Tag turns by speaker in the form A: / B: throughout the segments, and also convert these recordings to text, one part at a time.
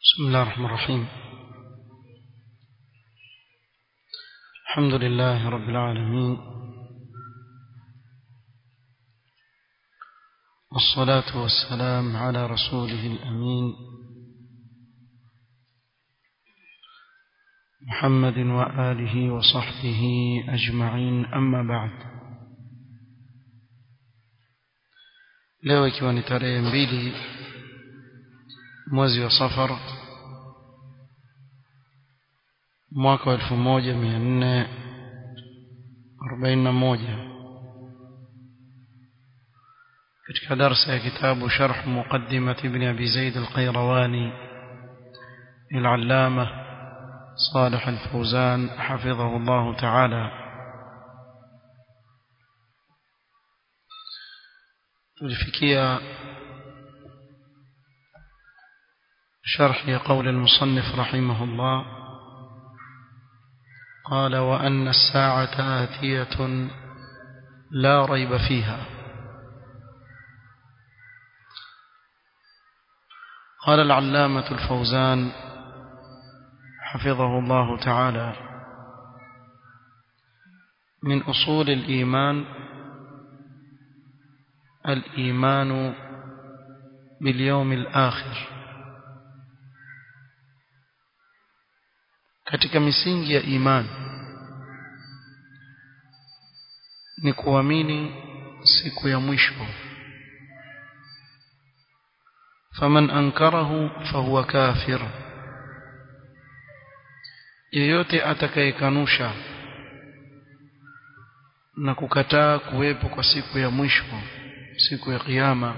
A: بسم الله الرحمن الرحيم الحمد لله رب العالمين والصلاة والسلام على رسوله الأمين محمد وآله وصحبه أجمعين أما بعد leo ikiwa ni tarehe mbili mwezi wa safar mwaka wa elfu moja mia nne arobaini na moja katika darsa ya kitabu sharh muqaddimat ibn abi zaid alqairawani العلامة صالح الفوزان حفظه الله تعالى tulifikia شرح قول المصنف رحمه الله قال وأن الساعة آتية لا ريب فيها قال العلامة الفوزان حفظه الله تعالى من أصول الإيمان الإيمان باليوم الآخر katika misingi ya imani ni kuamini siku ya mwisho faman ankarahu fahuwa kafir yeyote atakayekanusha na kukataa kuwepo kwa siku ya mwisho siku ya kiyama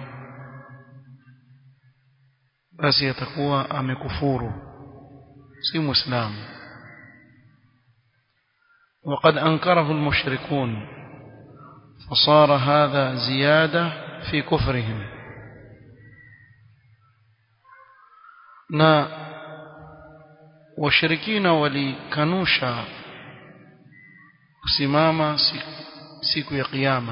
A: basi atakuwa amekufuru si muislamu وقد أنكره المشركون فصار هذا زيادة في كفرهم na washirikina walikanusha kusimama siku, siku ya kiyama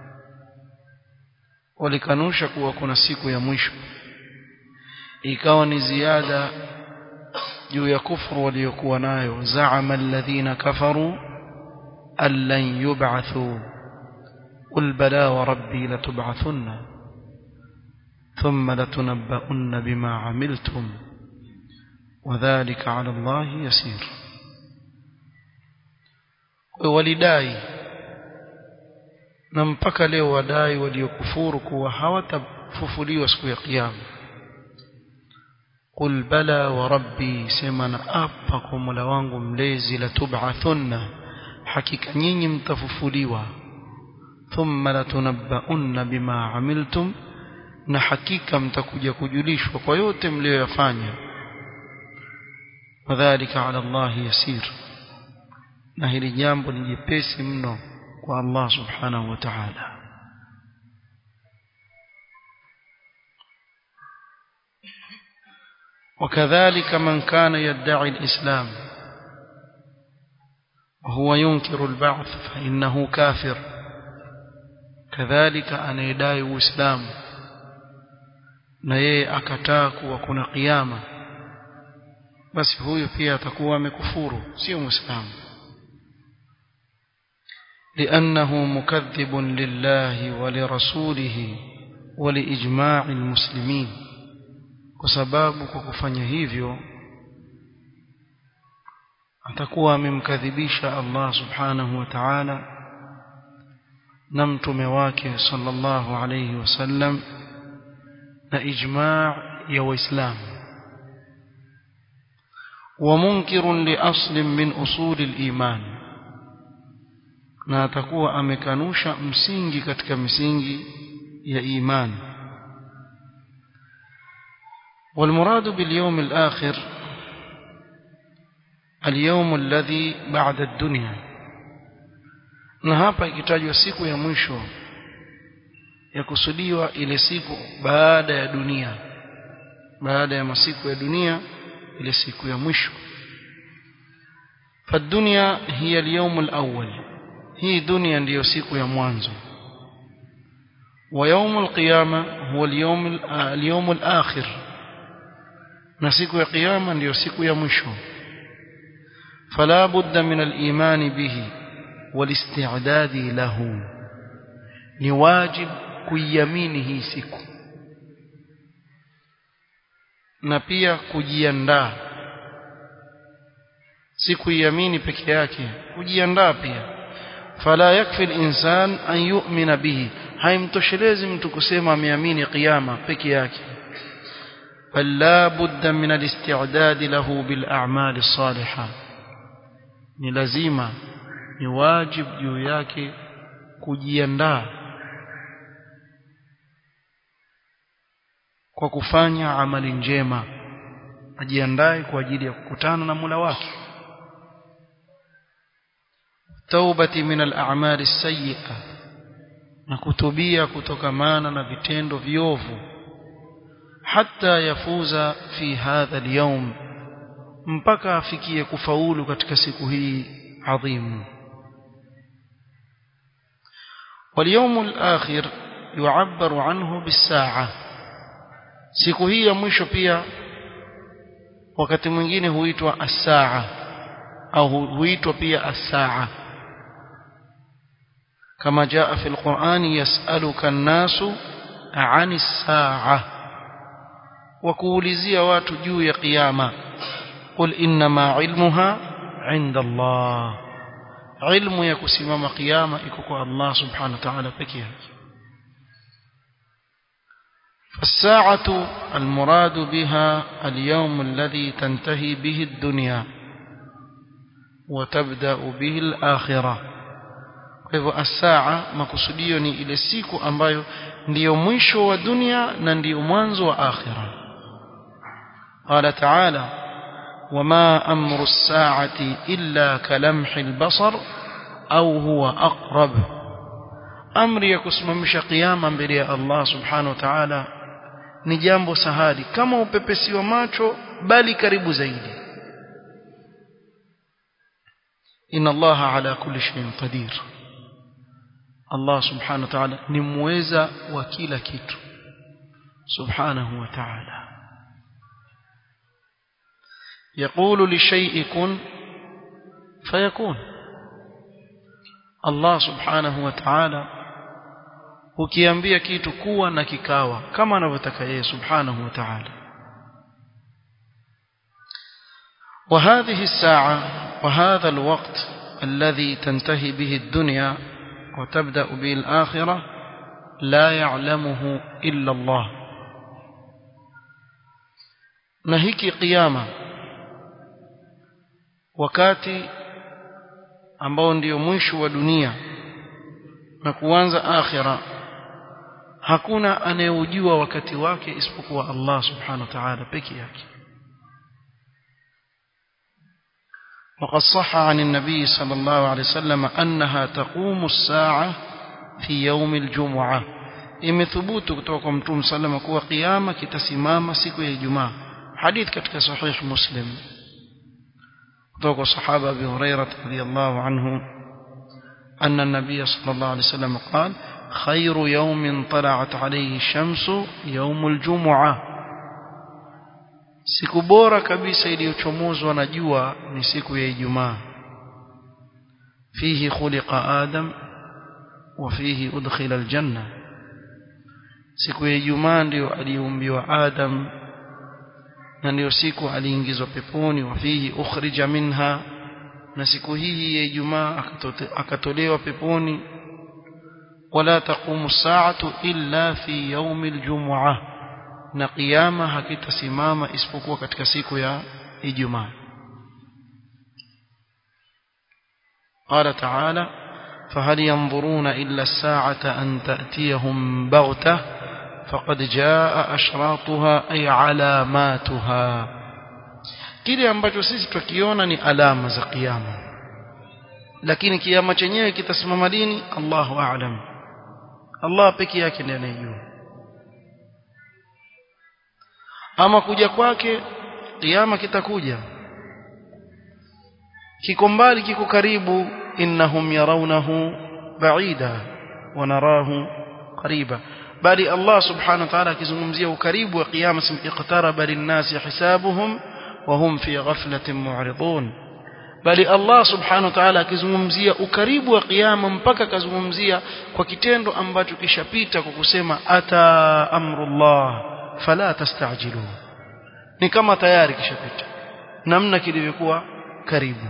A: walikanusha kuwa kuna siku ya mwisho ikawa ni ziada juu ya kufru waliokuwa nayo zaama alladhina kafaru an lan yub'athu qul bala wa rabbi latub'athunna thumma latunabba'unna bima 'amiltum wadhālika 'ala Allahi yasir walidai na mpaka leo wadai waliokufuru kuwa hawatafufuliwa siku ya kiyama قل بلى وربي سمنا أبقى مولا wangu mlezi latub'athunna hakika nyinyi mtafufuliwa thumma latunabbaunna bima amiltum na hakika mtakuja kujulishwa kwa yote mlioyafanya wadhālika 'ala Allah yasir na hili jambo ni jepesi mno kwa Allah subhanahu wa ta'ala وكذلك من كان يدعي الإسلام وهو ينكر البعث فإنه كافر كذلك أن يدعي الإسلام na yeye akataa kuwa kuna kiyama basi huyo pia atakuwa amekufuru sio muislamu لأنه مكذب لله ولرسوله ولإجماع المسلمين kwa sababu kwa kufanya hivyo atakuwa amemkadhibisha Allah subhanahu wa ta'ala na mtume wake sallallahu alayhi wasallam na ijma' ya waislamu ومنكر لأصل من أصول الإيمان na atakuwa amekanusha msingi katika misingi ya imani والمراد باليوم الآخر اليوم الذي بعد الدنيا na hapa ikitajwa siku ya mwisho ya kusudiwa ile siku baada ya dunia baada ya masiku ya dunia ile siku ya mwisho فالدنيا هي اليوم الأول هي دنيا ndiyo siku ya mwanzo ويوم القيامة هو اليوم اليوم الآخر na siku ya kiyama ndiyo siku ya mwisho fala budda min al-iman bihi wal-isti'dad lahu ni wajib kuiamini hii siku na pia kujiandaa si kuiamini peke yake kujiandaa pia fala yakfi al-insan an yu'mina bihi haimtoshelezi mtu kusema ameamini kiyama peke yake bal la budda min al-isti'dad lahu bil a'mal as-salihah ni lazima ni wajib juu yake kujiandaa kwa kufanya amali njema ajiandae kwa ajili ya kukutana na Mola wake taubati min al-a'mal as-sayyi'ah na kutubia kutokamana na vitendo viovu hata yafuza fi hadha al-yawm mpaka afikie kufaulu katika siku hii adhimu واليوم الآخر يعبر عنه بالساعة siku hii ya mwisho pia wakati mwingine huitwa as-saa au huitwa pia as-saa kama jaa fi al-Qur'an yas'aluka an-nasu 'ani as-sa'a wa kuulizia watu juu ya kiyama qul inma 'ilmuha 'inda Allah ilmu ya kusimama kiyama iko kwa Allah subhanahu wa ta'ala pekee yake فالساعة المراد بها اليوم الذي تنتهي به الدنيا وتبدأ به الآخرة hivyo asaa makusudio ni ile siku ambayo ndiyo mwisho wa dunia na ndiyo mwanzo wa akhira qala taala wama amru as-sa'ati illa kalamhi al-basar au huwa aqrab amri ya kusimamisha kiyama mbele ya Allah subhanahu wa ta'ala ni jambo sahali kama upepesi wa macho bali karibu zaidi inna allaha ala kulli shay'in qadir Allah subhanahu wa ta'ala ni muweza wa kila kitu subhanahu wa ta'ala يقول لشيء كن فيكون الله سبحانه وتعالى ukiambia kitu kuwa na kikawa kama anavyotaka yeye subhanahu wa ta'ala وهذه الساعة وهذا الوقت الذي تنتهي به الدنيا وتبدأ به الآخرة لا يعلمه إلا الله نهيك قيامة wakati ambao ndio mwisho wa dunia na kuanza akhira hakuna anayeujua wakati wake isipokuwa Allah subhanahu wa ta'ala peke yake وقد صح عن النبي صلى الله عليه وسلم أنها تقوم الساعة في يوم الجمعة imethubutu kutoka kwa mtume sallama kuwa kiyama kitasimama siku ya Ijumaa hadith katika sahih Muslim kutoka kwa sahaba Abi Hurairah radhiyallahu anhu أن النبي صلى الله عليه وسلم قال خير يوم طلعت عليه الشمس يوم الجمعة siku bora kabisa iliyochomozwa na jua ni siku ya Ijumaa fihi khuliqa Adam wa fihi udkhila aljanna siku ya Ijumaa ndio aliumbiwa Adam na ndio siku aliingizwa peponi wa fihi ukhrija minha na siku hii ya Ijumaa akatolewa peponi wala taqumu saatu illa fi yaumi aljum'ah na kiyama hakitasimama isipokuwa katika siku ya Ijumaa قال تعالى فهل ينظرون إلا الساعة أن تأتيهم بغتة فقد جاء أشراطها أي علاماتها kile ambacho sisi tukiona ni alama za kiyama lakini kiyama chenyewe kitasimama lini Allahu a'lam Allah peke yake ndiye anayejua ama kuja kwake kiyama kitakuja kiko mbali kiko karibu innahum yarawnahu ba'ida wa narahu qariba bali Allah subhanahu wa ta'ala akizungumzia ukaribu wa kiyama sim iqtaraba linnasi hisabuhum wa hum fi ghaflatin mu'ridun bali Allah subhanahu wa ta'ala akizungumzia ukaribu wa kiyama mpaka akazungumzia kwa kitendo ambacho kishapita kwa kusema ata amrullah fala tastajilu ni kama tayari kishapita namna kilivyokuwa karibu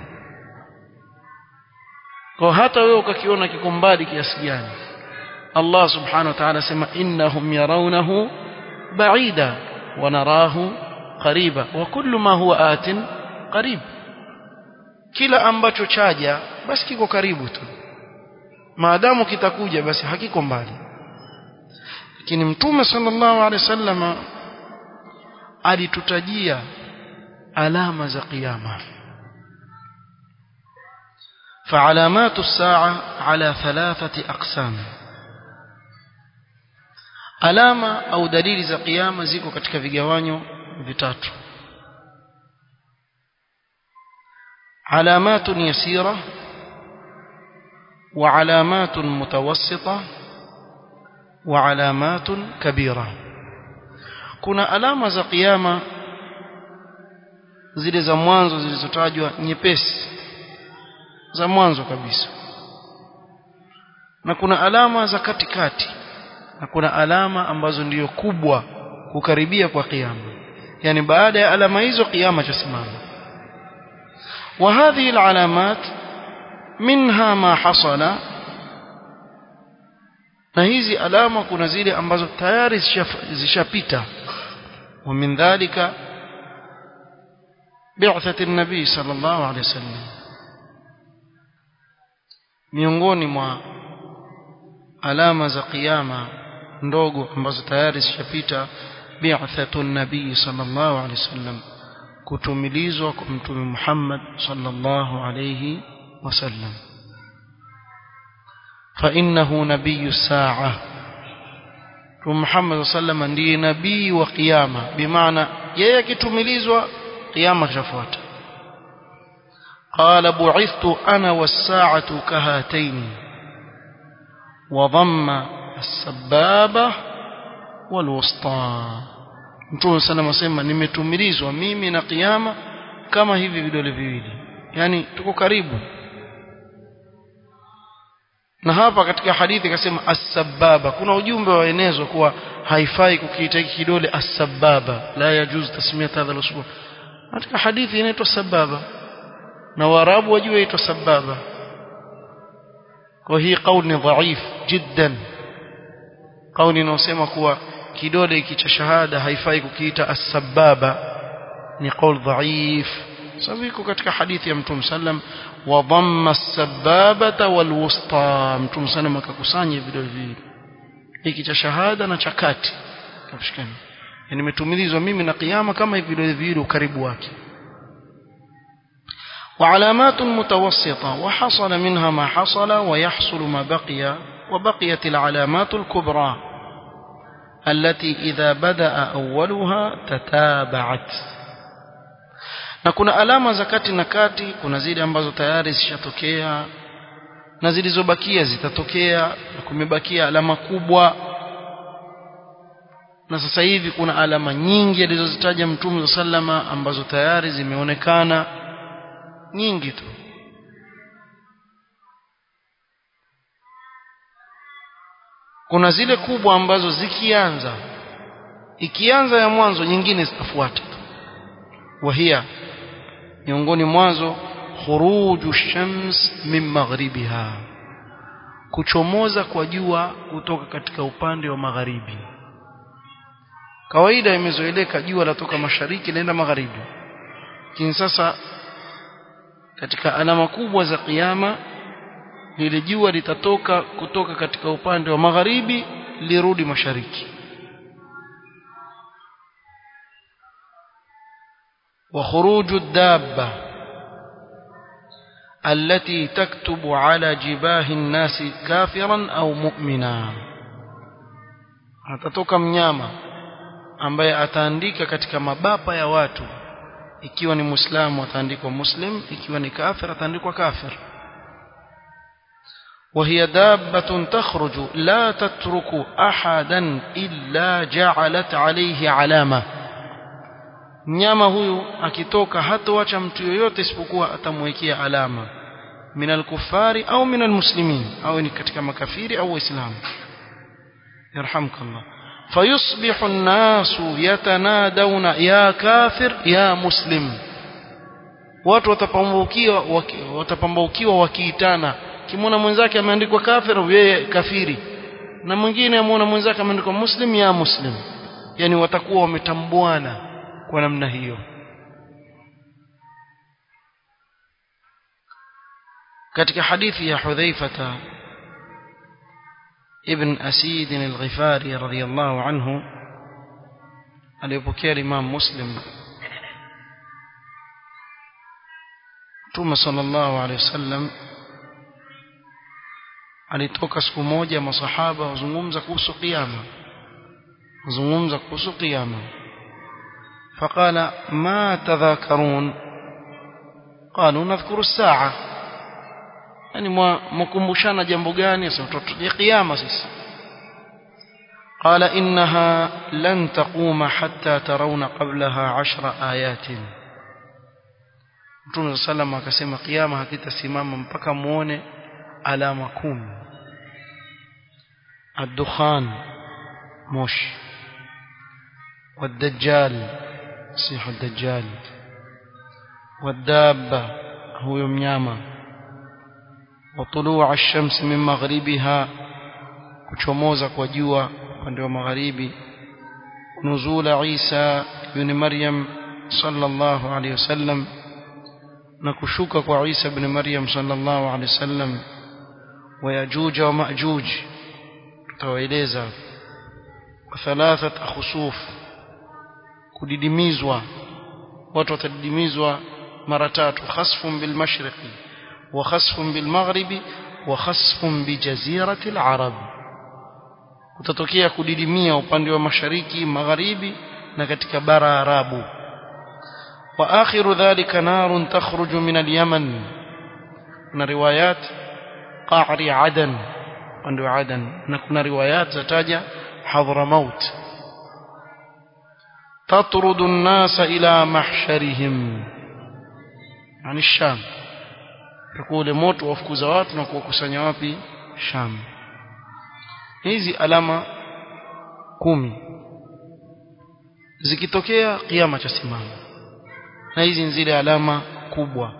A: kwa hata wewe ukakiona kiko mbali kiasi gani Allah subhanahu wa ta'ala sema innahum yarawnahu ba'ida wa narahu qariba wa kullu ma huwa atin qarib kila ambacho chaja basi kiko karibu tu maadamu kitakuja basi hakiko mbali lakini mtume sallallahu alaihi wasallam alitutajia alama za kiyama فعلامات الساعة على ثلاثة أقسام alama au dalili za kiyama ziko katika vigawanyo vitatu علامات يسيرة وعلامات متوسطة وعلامات كبيرة kuna alama za kiyama zile za mwanzo zilizotajwa nyepesi za mwanzo kabisa na kuna alama za katikati na kuna alama ambazo ndiyo kubwa kukaribia kwa kiyama yani baada ya alama hizo kiyama chasimama وهذه العلامات منها ما حصل na hizi alama kuna zile ambazo tayari zishapita ومن ذلك بعثة النبي صلى الله عليه وسلم miongoni mwa alama za kiyama ndogo ambazo tayari zishapita bi'thatu nabii sallallahu alaihi wasallam kutumilizwa kwa mtume Muhammad sallallahu alayhi wasallam fa innahu nabiyyu saa Mtume Muhammad sallallahu ndiye nabii wa kiyama bimaana yeye akitumilizwa kiyama kishafuata قال بعثت أنا والساعة كهاتين وضم السبابة والوسطى Mtume sana masema nimetumilizwa mimi na kiyama kama hivi vidole viwili yani tuko karibu na hapa katika hadithi akasema as-sababa kuna ujumbe waenezwa kuwa haifai kukiita hiki kidole as-sababa la yajuz tasmiyat hadha al-usbu katika hadithi inaitwa sababa na waarabu wajua inaitwa sababa kwa hii kauli ni dhaif jiddan kauli inayosema kuwa kidole hiki cha shahada haifai kukiita as-sababa ni qaul dhaif sababu iko katika hadithi ya mtume sallam wa dhamma as-sababata wal wusta mtume sallam akakusanya vidole viwili hiki cha shahada na cha kati kafishikana yani nimetumilizwa mimi na kiyama kama hivi vidole viwili ukaribu wake وعلامات متوسطة وحصل منها ما حصل ويحصل ما بقي وبقيت العلامات الكبرى التي إذا بدأ أولها تتابعت na kuna alama za kati na kati kuna zile ambazo tayari zishatokea na zilizobakia zitatokea na kumebakia alama kubwa na sasa hivi kuna alama nyingi alizozitaja mtume sallama ambazo tayari zimeonekana nyingi tu kuna zile kubwa ambazo zikianza ikianza ya mwanzo nyingine zitafuata wahia miongoni mwanzo khuruju shams min maghribiha kuchomoza kwa jua kutoka katika upande wa magharibi kawaida imezoeleka jua latoka mashariki laenda magharibi lakini sasa katika alama kubwa za kiyama lile jua litatoka kutoka katika upande wa magharibi lirudi mashariki وخروج الدابة التي تكتب على جباه الناس كافرا أو مؤمنا atatoka mnyama ambaye ataandika katika mabapa ya watu ikiwa ni muislamu ataandikwa muslim ikiwa ni kafir ataandikwa kafir وهي دابة تخرج لا تترك أحدا إلا جعلت عليه علامة mnyama huyu akitoka hatoacha mtu yoyote isipokuwa atamwekea alama min alkufari au min almuslimin au ni katika makafiri au waislamu yarhamkallah fayusbihu an-nasu yatanadawna ya kafir ya muslim watu watapambaukiwa watapambaukiwa wakiitana kimwona mwenzake ameandikwa kafir yeye kafiri na mwingine amuona mwenzake ameandikwa muslim ya muslim yani watakuwa wametambuana kwa namna hiyo katika hadithi ya Hudhaifata ibn Asid al-Ghifari radhiyallahu anhu aliyopokea Imam Muslim Mtume sallallahu alaihi wasallam alitoka siku moja masahaba wazungumza kuhusu kiyama wazungumza kuhusu kiyama فقال ما تذاكرون قالوا نذكر الساعة يعني مكمبشانا جنب gani ya kiyama sisi قال إنها لن تقوم حتى ترون قبلها عشر آيات Mtume sallam akasema kiyama hakitasimama mpaka muone alama kumi الدخان موش والدجال صيح الدجال والدابة هو يمياما وطلوع الشمس من مغربها kuchomoza kwa jua upande wa magharibi nuzula Isa ibn Maryam sallallahu alayhi wasallam na kushuka kwa Isa ibn Maryam sallallahu alayhi wasallam wa yajuj wa majuj tutawaeleza wa thalathat khusuf kudidimizwa watu watadidimizwa mara tatu khasfun bil mashriqi wa khasfun bil maghribi wa khasfun bi jazirati al arab kutatokea kudidimia upande wa mashariki magharibi na katika bara arabu wa akhiru dhalika narun takhruju min al yaman na riwayat qa'ri adan upande wa adan na kuna riwayat zataja hadramaut تطرد الناس إلى محشرهم عن الشام تقول موت وفكوز watu na kuwakusanya wapi Sham hizi alama kumi zikitokea kiyama cha simama na hizi ni zile alama kubwa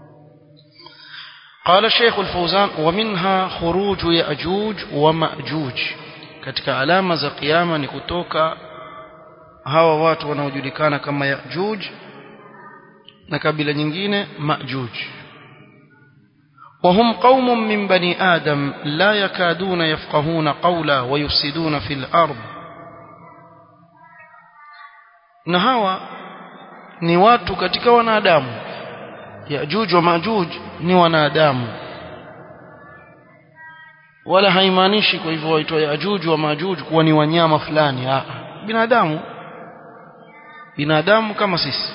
A: قال الشيخ الفوزان ومنها خروج يأجوج ومأجوج katika alama za kiyama ni kutoka hawa watu wanaojulikana kama Yajuj na kabila nyingine Majuj وهم قوم من بني آدم لا يكادون يفقهون قولا ويفسدون في الأرض na hawa ni watu katika wanadamu Yajuj wa Majuj ni wanadamu wala haimaanishi kwa hivyo waitwa Yajuj wa Majuj kuwa ni wanyama fulani ah binadamu binadamu kama sisi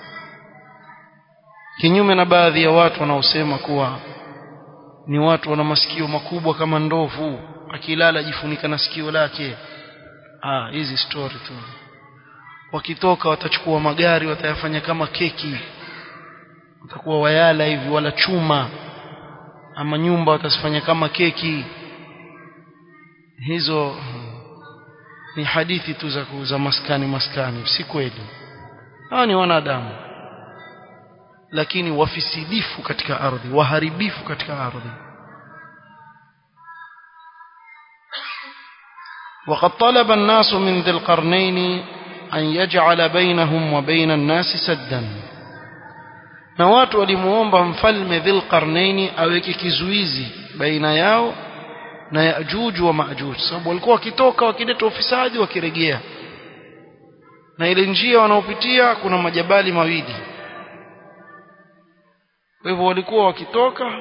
A: kinyume na baadhi ya watu wanaosema kuwa ni watu wana masikio makubwa kama ndovu akilala jifunika na sikio lake ah hizi story tu wakitoka watachukua magari watayafanya kama keki watakuwa wayala hivi wala chuma ama nyumba watazifanya kama keki hizo ni hadithi tu za kuuza maskani maskani si kweli hawa ni wanadamu lakini wafisidifu katika ardhi waharibifu katika ardhi وقد طلب الناس من ذي القرنين أن يجعل بينهم وبين الناس سدا na watu walimuomba mfalme dhil qarnaini aweke kizuizi baina yao na yajuj wa majuj sababu walikuwa wakitoka wakileta ufisadi wakirejea na ile njia wanaopitia kuna majabali mawili kwa hivyo walikuwa wakitoka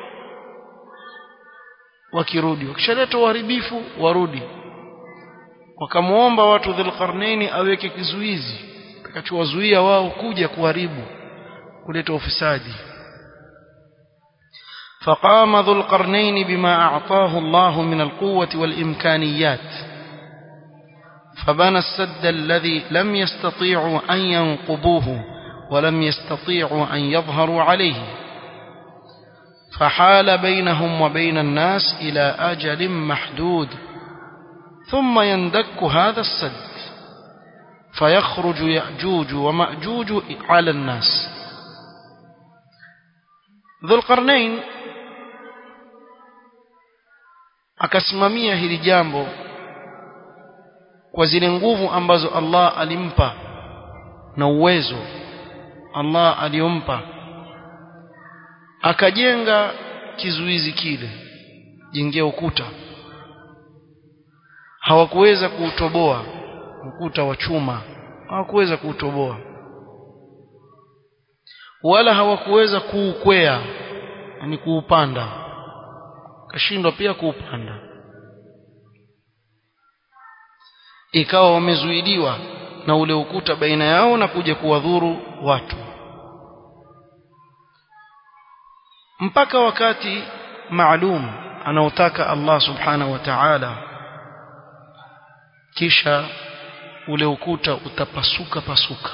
A: wakirudi wakishaleta uharibifu warudi wakamuomba watu dhulqarnaini aweke kizuizi kitakachowazuia wao kuja kuharibu kuleta ufisadi فقام ذو القرنين بما أعطاه الله من القوة والإمكانيات فبنى السد الذي لم يستطيعوا أن ينقبوه ولم يستطيعوا أن يظهروا عليه فحال بينهم وبين الناس إلى أجل محدود ثم يندك هذا السد فيخرج يأجوج ومأجوج على الناس ذو القرنين akasimamia hili jambo kwa zile nguvu ambazo Allah alimpa na uwezo Allah aliompa akajenga kizuizi kile jengea ukuta hawakuweza kuutoboa ukuta wa chuma hawakuweza kuutoboa wala hawakuweza kuukwea yani kuupanda kashindwa pia kuupanda ikawa wamezuiliwa na ule ukuta baina yao na kuja kuwadhuru watu mpaka wakati maalum anaotaka Allah subhanahu wa ta'ala kisha ule ukuta utapasuka pasuka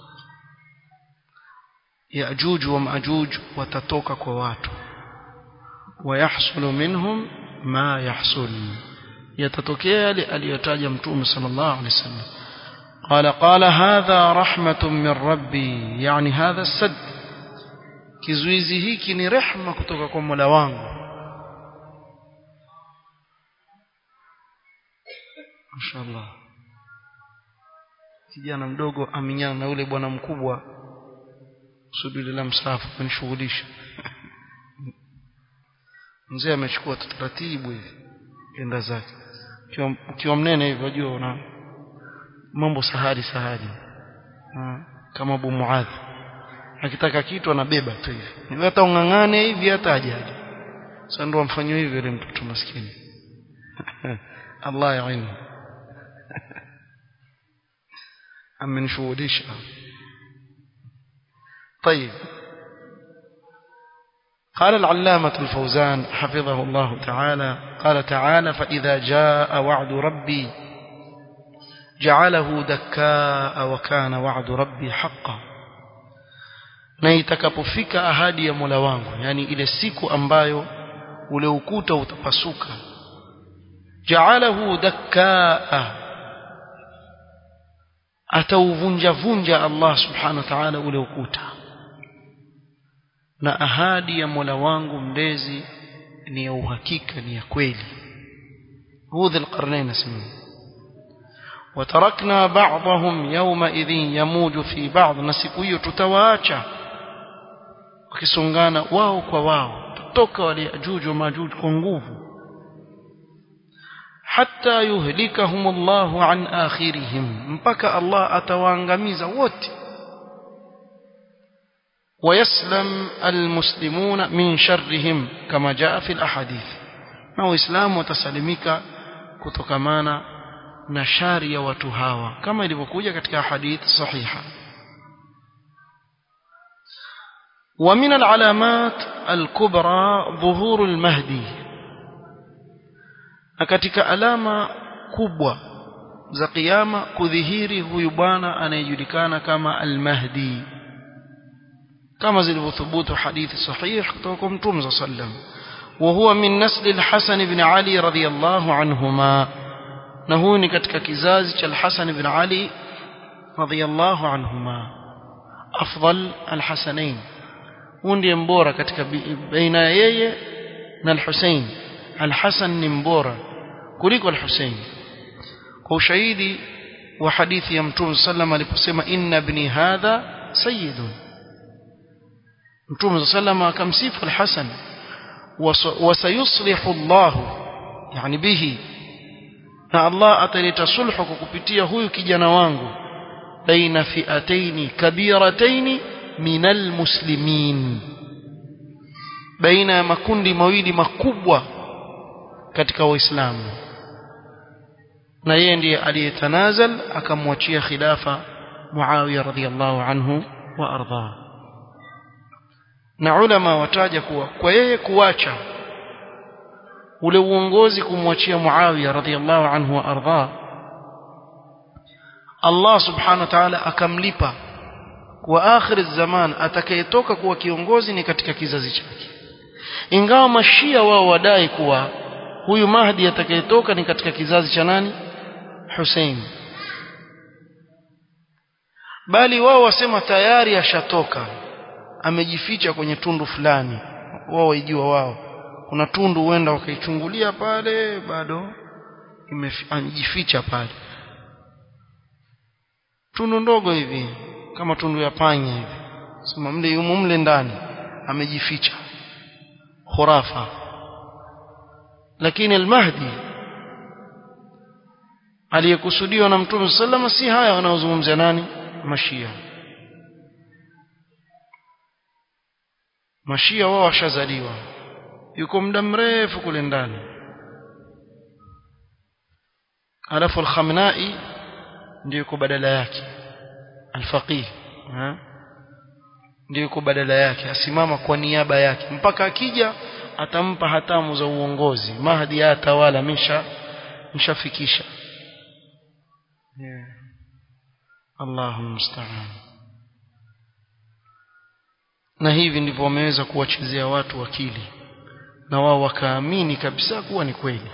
A: Yajuj wa Majuj watatoka kwa watu wayahsulu minhum ma yahsul yatatokea yale aliyotaja mtume sallallahu alaihi wasallam قال قال هذا رحمة من ربي يعني هذا السد kizuizi hiki ni rehma kutoka kwa Mola wangu Mashaallah kijana mdogo aminyana na yule bwana mkubwa suduli la msafu kunishughulisha mzee amechukua taratibu hivi enda zake ukiwa mnene hivi unajua una mambo sahari sahari ha, kama Abu Muadh akitaka kitu anabeba tu hivi hata ungangane hivi hata ajali sasa ndo amfanywe hivi yule mtoto maskini Allah yaini amenishughulisha طيب قال العلامة الفوزان حفظه الله تعالى قال تعالى فإذا جاء وعد ربي جعله دكاء وكان وعد ربي حقا na itakapofika ahadi ya Mola wangu yani ile siku ambayo ule ukuta utapasuka ja'alahu dakkaa atauvunja vunja Allah subhanahu wa ta'ala ule ukuta na ahadi ya Mola wangu mlezi ni ya uhakika ni ya kweli hudhi alqarnain asmi وتركنا بعضهم يومئذ يموج في بعض na siku hiyo tutawaacha wakisongana wao kwa wao tutoka wale ajuju majuju kwa nguvu hatta yuhlikahum Allahu an akhirihim mpaka Allah atawaangamiza wote ويسلم المسلمون من شرهم كما جاء في الأحاديث na waislamu watasalimika kutokamana na shari ya watu hawa kama ilivyokuja katika hadith sahiha ومن العلامات الكبرى ظهور المهدي katika alama kubwa za kiyama kudhihiri huyu bwana anayejulikana kama al-Mahdi kama zilivyothubutu hadithi sahih kutoka kwa Mtume sallam وهو من نسل الحسن بن علي رضي الله عنهما na huyu ni katika kizazi cha al-Hasan ibn Ali radhiyallahu anhuma afdal al-Hasanain huyu ndiye mbora katika baina ya yeye na al-Husayn al-Hasan ni mbora kuliko al-Husayn kwa ushahidi wa hadithi ya Mtume sallam aliposema inna ibni hadha sayyidun Mtume sallam akamsifu al-Hasan wasayuslihu Allah yani bihi na Allah ataleta sulhu kwa kupitia huyu kijana wangu baina fiataini kabirataini minal muslimin baina ya makundi mawili makubwa katika waislamu na yeye ndiye aliyetanazal akamwachia khilafa Muawiya radhiyallahu anhu wa ardha na ulama wataja kuwa kwa yeye kuacha ule uongozi kumwachia Muawiya radhiallahu anhu wa ardha Allah subhanahu wa ta'ala akamlipa kwa akhir zaman atakayetoka kuwa kiongozi ni katika kizazi chake ingawa mashia wao wadai kuwa huyu Mahdi atakayetoka ni katika kizazi cha nani Hussein bali wao wasema tayari ashatoka amejificha kwenye tundu fulani wao waijua wao kuna tundu huenda wakaichungulia pale bado amejificha pale tundu ndogo hivi kama tundu ya panya hivi sema mle yumo mle ndani amejificha khurafa lakini al-Mahdi aliyekusudiwa na Mtume sallama si haya wanaozungumzia nani mashia mashia wao washazaliwa yuko muda mrefu kule ndani alafu al-Khamnai ndio yuko badala yake al-Faqih ndio yuko badala yake asimama kwa niaba yake mpaka akija atampa hatamu za uongozi Mahdi atawala misha mshafikisha yeah. Allahu musta'an na hivi ndivyo wameweza kuwachezea watu akili na wao wakaamini kabisa kuwa ni kweli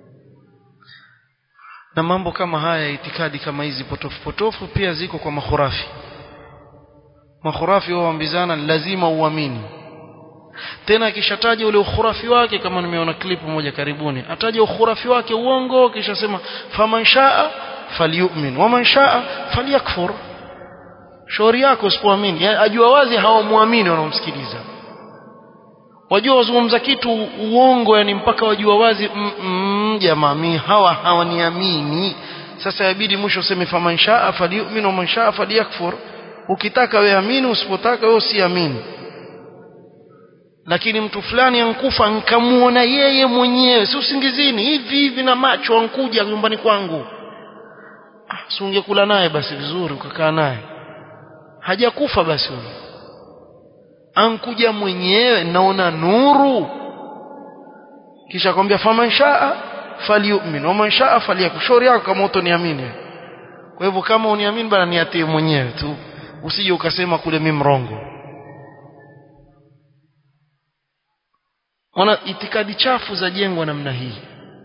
A: na mambo kama haya itikadi kama hizi potofu potofu pia ziko kwa makhurafi makhurafi wao wambizana lazima uamini tena akishataja ule ukhurafi wake kama nimeona klipu moja karibuni ataja ukhurafi wake uongo kisha sema faman shaa falyu'min waman shaa falyakfur shauri yako usipoamini ajua wazi hawamwamini wanaomsikiliza wajua wazungumza kitu uongo yani mpaka wajua wazi mm, mm, jamaa mi hawa hawaniamini sasa yabidi mwisho useme faman shaa falyu'min waman shaa falyakfur ukitaka wewe amini usipotaka wewe usiamini lakini mtu fulani ankufa nkamuona yeye mwenyewe si usingizini hivi hivi na macho ankuja nyumbani kwangu ah, si ungekula naye basi vizuri ukakaa naye hajakufa basi huyo ankuja mwenyewe naona nuru kisha akwambia faman shaa falyu'min waman shaa falyakushauri yako kama utoniamini kwa hivyo kama uniamini bana niatie mwenyewe tu usije ukasema kule mimi mrongo wana itikadi chafu za jengwa namna hii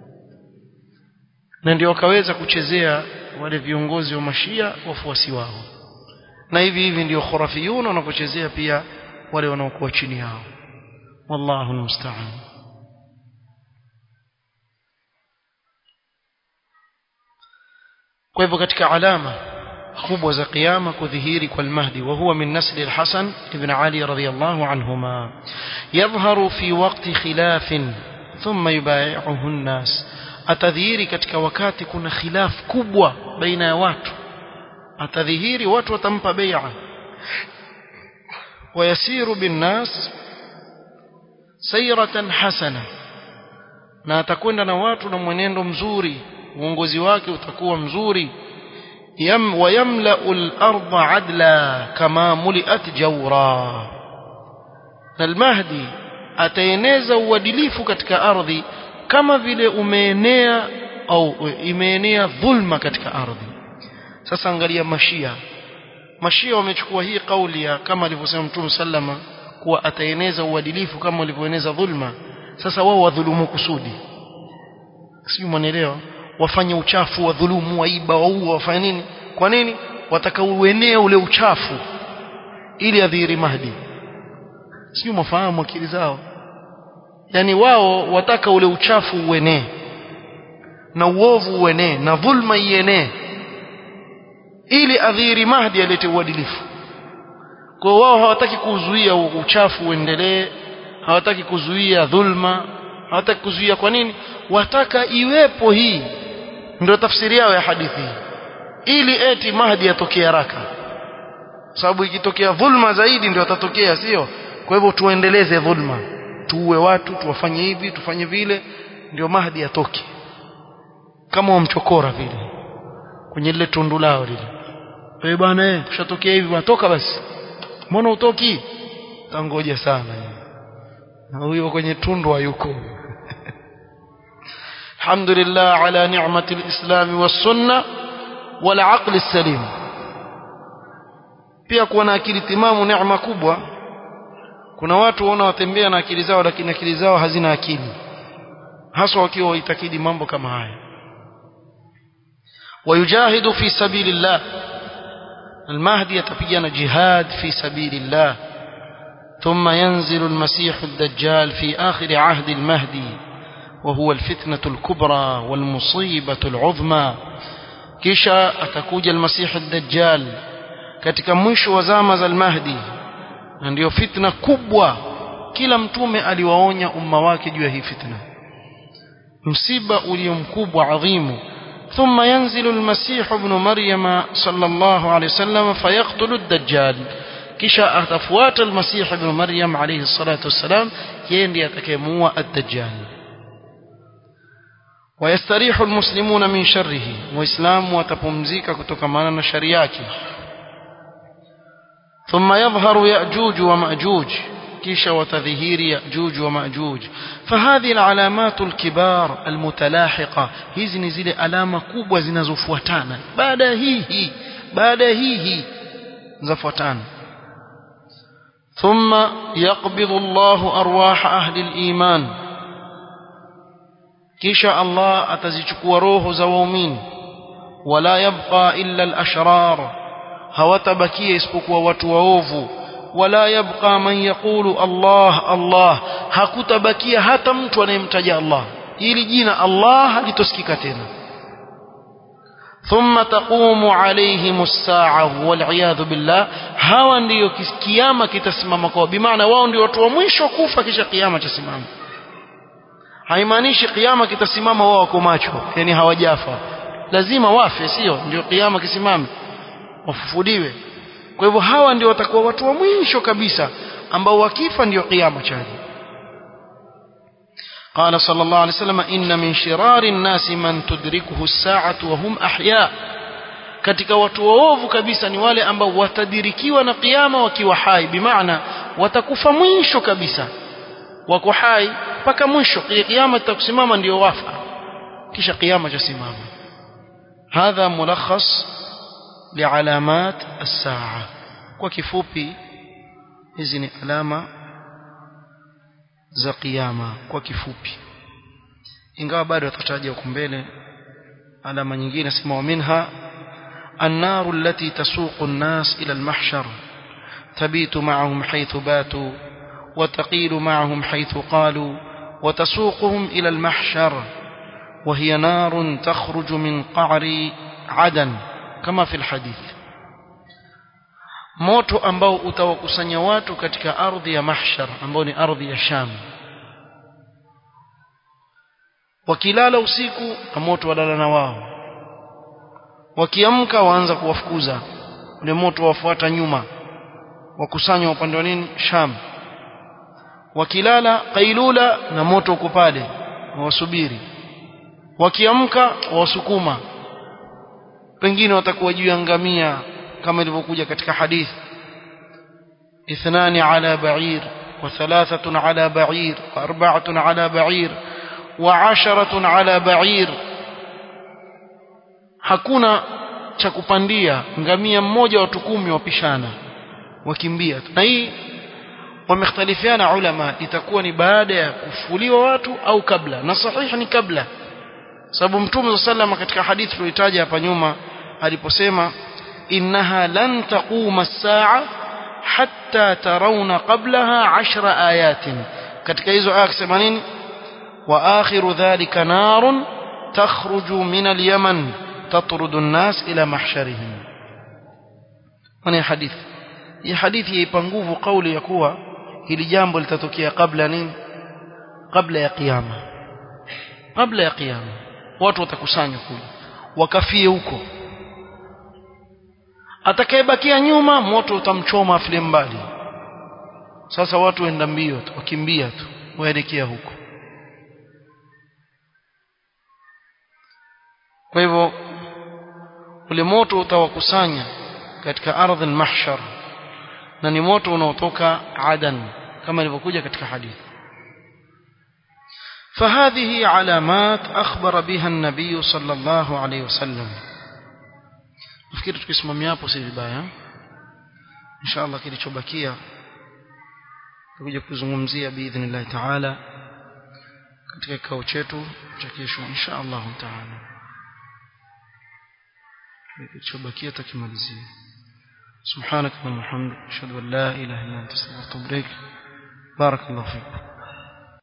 A: na ndio wakaweza kuchezea wale viongozi wa mashia wafuasi wao na hivi hivi ndio khurafiyun wanapochezea pia wale wanaokuwa chini yao wallahu almusta'an kwa hivyo katika alama kubwa za kiyama kudhihiri kwa al-Mahdi wa huwa min nasli al-Hasan ibn Ali radhiyallahu anhuma yadhharu fi waqti khilafin thumma yubayi'uhu an-nas atadhihiri katika wakati kuna khilaf kubwa baina ya watu atadhihiri watu watampa bai'a ويسير بالناس سيرة حسنة na atakwenda na watu na mwenendo mzuri uongozi wake utakuwa mzuri yam wayamla'u al-ardha 'adla kama muli'at jawra al-mahdi ataeneza uadilifu katika ardhi kama vile umeenea au imeenea dhulma katika ardhi sasa angalia mashia mashia wamechukua hii kauli ya kama alivyosema mtume sallama kuwa ataeneza uadilifu kama walivyoeneza dhulma sasa wao wadhulumu kusudi sijui mwanaelewa wafanye uchafu wadhulumu waiba waua wafanye nini kwa nini wataka uenee ule uchafu ili adhiri mahdi sijui mwafahamu akili zao yani wao wataka ule uchafu uenee na uovu uenee na dhulma ienee ili adhiri mahdi alete uadilifu kwa wao hawataki kuzuia uchafu uendelee hawataki kuzuia dhulma hawataki kuzuia kwa nini wataka iwepo hii ndio tafsiri yao ya hadithi ili eti mahdi atokee haraka sababu ikitokea dhulma zaidi ndio atatokea sio kwa hivyo tuendeleze dhulma tuue watu tuwafanye hivi tufanye vile ndio mahdi atoke kama wamchokora vile kwenye lile tundu lao lile wewe bwana eh tushatokea hivi bwana toka basi mbona utoki tangoja sana na huyo kwenye tundu hayuko alhamdulillah ala ni'mati alislam was-sunna wal aql as-salim pia kuwa na akili timamu neema kubwa kuna watu waona watembea na akili zao lakini akili zao hazina akili haswa wakiwa waitakidi mambo kama haya ويجاهد في سبيل الله المهدي يتبين جهاد في سبيل الله ثم ينزل المسيح الدجال في آخر عهد المهدي وهو الفتنة الكبرى والمصيبة العظمى كيشا أتكوج المسيح الدجال katika mwisho wa zama za al-Mahdi na ndio fitna kubwa kila mtume aliwaonya umma wake juu ya hii fitna msiba ulio mkubwa adhimu ثم ينزل المسيح ابن مريم صلى الله عليه وسلم فيقتل الدجال kisha atafuata المسيح ابن مريم عليه الصلاة والسلام yeye ndiye atakayemua الدجال ويستريح المسلمون من شره وإسلام watapumzika kutokana na shari yake ثم يظهر يأجوج ومأجوج كيش وتظهير يأجوج ومأجوج فهذه العلامات الكبار المتلاحقة hizi ni zile alama kubwa zinazofuatana baada hii hii baada hii hii zafuatana ثم يقبض الله أرواح أهل الإيمان كيشا الله أتزيشكوا روح زوومين ولا يبقى إلا الأشرار hawatabakia isipokuwa watu waovu wala yabqa man yaqulu Allah Allah hakutabakia hata mtu anayemtaja Allah ili jina Allah halitosikika tena thumma taqumu alayhim as-sa'a wal billah hawa ndiyo kiyama kitasimama kwa bimaana wao ndio watu wa mwisho kufa kisha kiyama chasimama haimaanishi kiyama kitasimama wao wako macho yani hawajafa lazima wafe sio ndio kiyama kisimame wafufuliwe kwa hivyo hawa ndio watakuwa watu wa mwisho kabisa ambao wakifa ndio kiyama chaji قال صلى الله عليه وسلم إن من شرار الناس من تدركه الساعة وهم أحياء katika watu waovu kabisa ni wale ambao watadirikiwa na kiyama wakiwa hai bimaana watakufa mwisho kabisa wako hai mpaka mwisho kiyama kitakusimama ndio wafa kisha kiyama chasimama hadha mulakhas lialamat as-saa kwa kifupi hizi ni alama za kiyama kwa kifupi ingawa bado atataja huko mbele alama nyingine sema wa minha النار التي تسوق الناس إلى المحشر تبيت معهم حيث باتوا وتقيل معهم حيث قالوا وتسوقهم إلى المحشر وهي نار تخرج من قعر عدن kama fil hadith moto ambao utawakusanya watu katika ardhi ya mahshar ambao ni ardhi ya sham wakilala usiku na moto walala na wao wakiamka waanza kuwafukuza ule moto wafuata nyuma wakusanywa upande wa nini sham wakilala kailula na moto uko pale wawasubiri wakiamka wawasukuma pengine watakuwa juu ya ngamia kama ilivyokuja katika hadithi ithnani ala ba'ir wa thalathatun ala ba'ir wa arba'atun ala ba'ir wa asharatun ala ba'ir hakuna cha kupandia ngamia mmoja watu kumi wapishana wakimbia na hii wamekhtalifiana ulama itakuwa ni baada ya kufuliwa watu au kabla na sahihi ni kabla sababu mtume sallallahu katika hadithi tuliyotaja hapa nyuma aliposema innaha lan taquma as-sa'a hatta tarawna qablaha 10 ayatin katika hizo aya kusema nini wa akhiru dhalika narun takhruju min al-yaman tatrudu an-nas ila mahsharihim ni hadithi hii hadithi yaipa nguvu kauli ya kuwa hili jambo litatokea kabla nini kabla ya kiyama kabla ya kiyama watu watakusanywa kule wakafie huko atakayebakia nyuma moto utamchoma afile mbali sasa watu waenda mbio tu wakimbia tu waelekea huko kwa hivyo ule moto utawakusanya katika ardhi al-mahshar na ni moto unaotoka Adan kama ilivyokuja katika hadithi فهذه علامات أخبر بها النبي صلى الله عليه وسلم nafikiri tukisimamia hapo si vibaya inshallah kilichobakia tutakuja kuzungumzia biidhnillah taala katika kikao chetu cha kesho inshallah taala kilichobakia tutakimalizia سبحانك اللهم وبحمدك اشهد ان لا اله الا انت استغفرك واتوب اليك بارك الله فيك